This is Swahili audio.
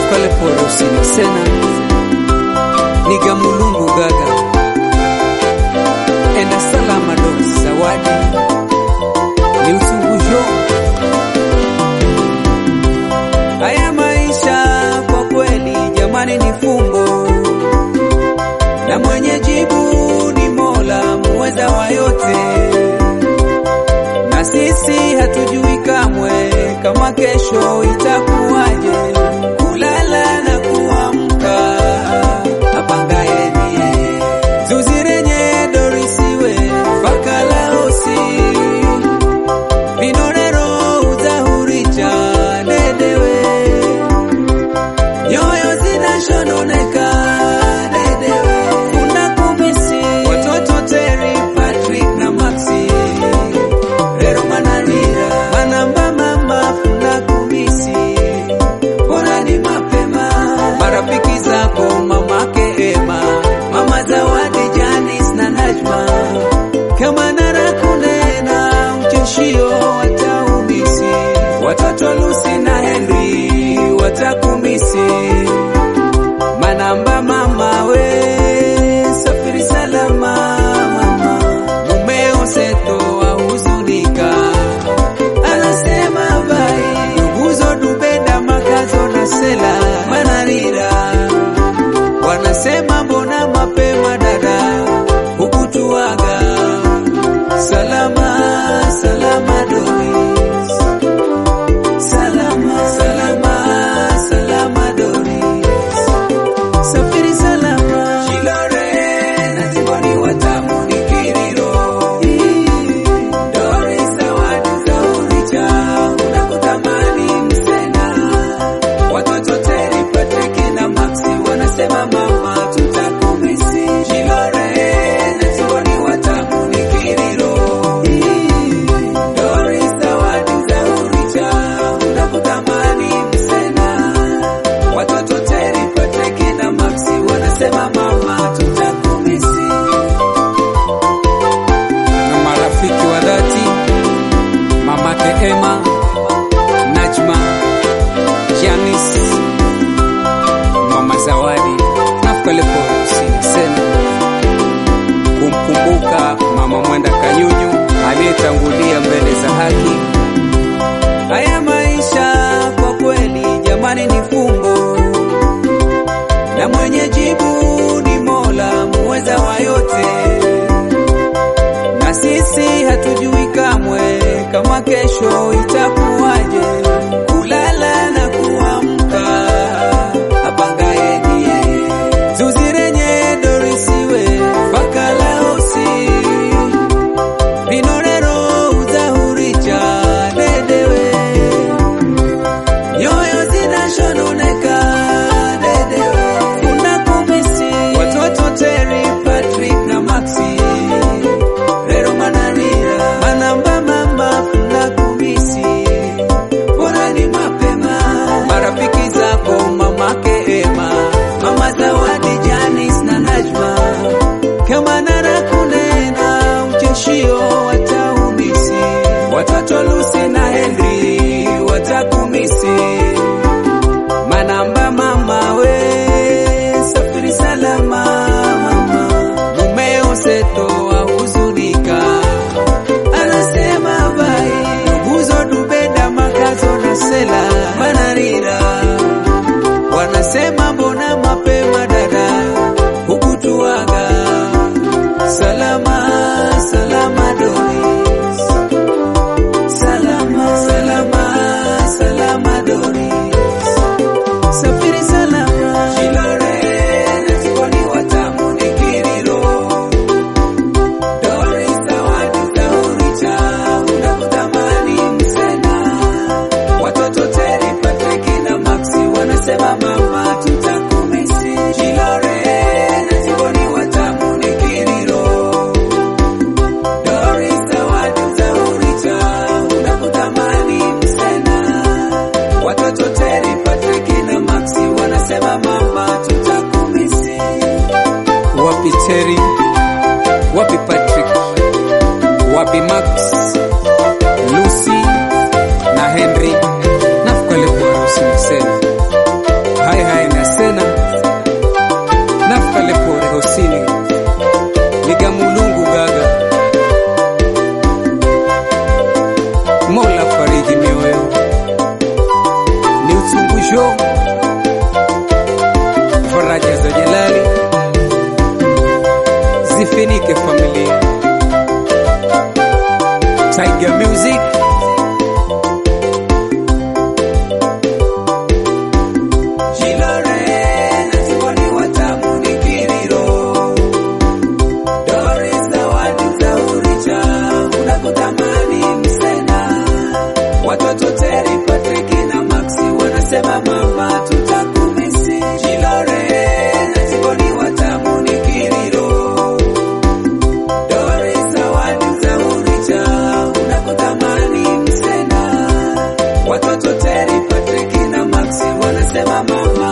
nafukale porosini sena niga mulungu gaga enda salama do zawadi ni usungujo haya maisha kwa kweli jamani ni fumbo na mwenye jibu ni mola muweza wa yote na sisi hatujui kamwe kama kesho itakuwaje. Kulala na kuamka apangaye ndiye zuzi renye dorisiwe fakalaosi vinorero uzahuricha dedewe nyoyo zinashononeka dedewe kuna kumisi watoto Terry, Patrick na Maxi Rero manarira manamba mama funa kumisi bora ni mapema marafiki zako mamake Ema mama Zawadi Janis na Najma kama narakunena ucheshio wataumisi watoto Lucy na Henry watakumisi manamba mama we safiri salama mama mumeo seto ahuzunika anasema bai nguzo dubenda makazo na sela manarira wanasema mbona mapema dada hukutuaga salama salama Doris salama salama salama Doris safiri salama Shilore na Timboni watamu ni kiriro Doris zawadi za uricha unakutamani msena watoto Terry Patrick na Maxi wanasema mama tutakumisi Shilore na Timboni watamu ni kiriro Doris zawadi za uricha unakutamani msena watoto Terry Patrick na Maxi wanasema mama tutakumisi na marafiki wa dhati mamake Emma Najma Janice mama Zawadi nafukale porosini sena kumkumbuka mama Mwenda Kanyunyu aliyetangulia mbele za haki. Haya maisha kwa kweli jamani ni fumbo, na mwenye jibu ni Mola muweza wa yote, na sisi hatujui kamwe kama kesho itakuwaje. Kulala na kuamka apangaye ndiye zuzi renye dorisiwe fakalaosi vinorero uzahuricha dedewe nyoyo zinashononeka dedewe kuna kumisi watoto Terry, Patrick na Maxi rero manarira manamba mama funa kumisi bora ni mapema marafiki zako mamake Ema mama Zawadi Janis na Najma kama narakunena ucheshio wataumisi watoto Lucy na Henry watakumisi manamba mama we safiri salama mama mumeo seto ahuzunika anasema bai nguzo dubenda makazo na sela manarira wanasema mbona mapema dada hukutuaga salama salama Doris salama salama salama Doris safiri salama Shilore na Timboni watamu ni kiriro Doris zawadi za uricha unakutamani msena watoto Terry Patrick na Maxi wanasema mama tutakumisi Shilore na Timboni watamu ni kiriro Doris zawadi za uricha unakutamani msena watoto Terry Patrick na Maxi wanasema mama tutakumisi wapi Terry wapi Patrick wapi Max Lucy na Henry nafukale kwa harusi mseni haya Kosini, Ligamulungu Gaga, Mola fariji mioyo, ni utumbusho faraja za Jalali zifinike familia. Tiger Music Watoto Terry, Patrick na Maxi wanasema mama tutakumisi. Jilore na Tiboni watamu ni kiriro. Doris zawadi za uricha unakutamani msena. Watoto Terry, Patrick na Maxi wanasema mama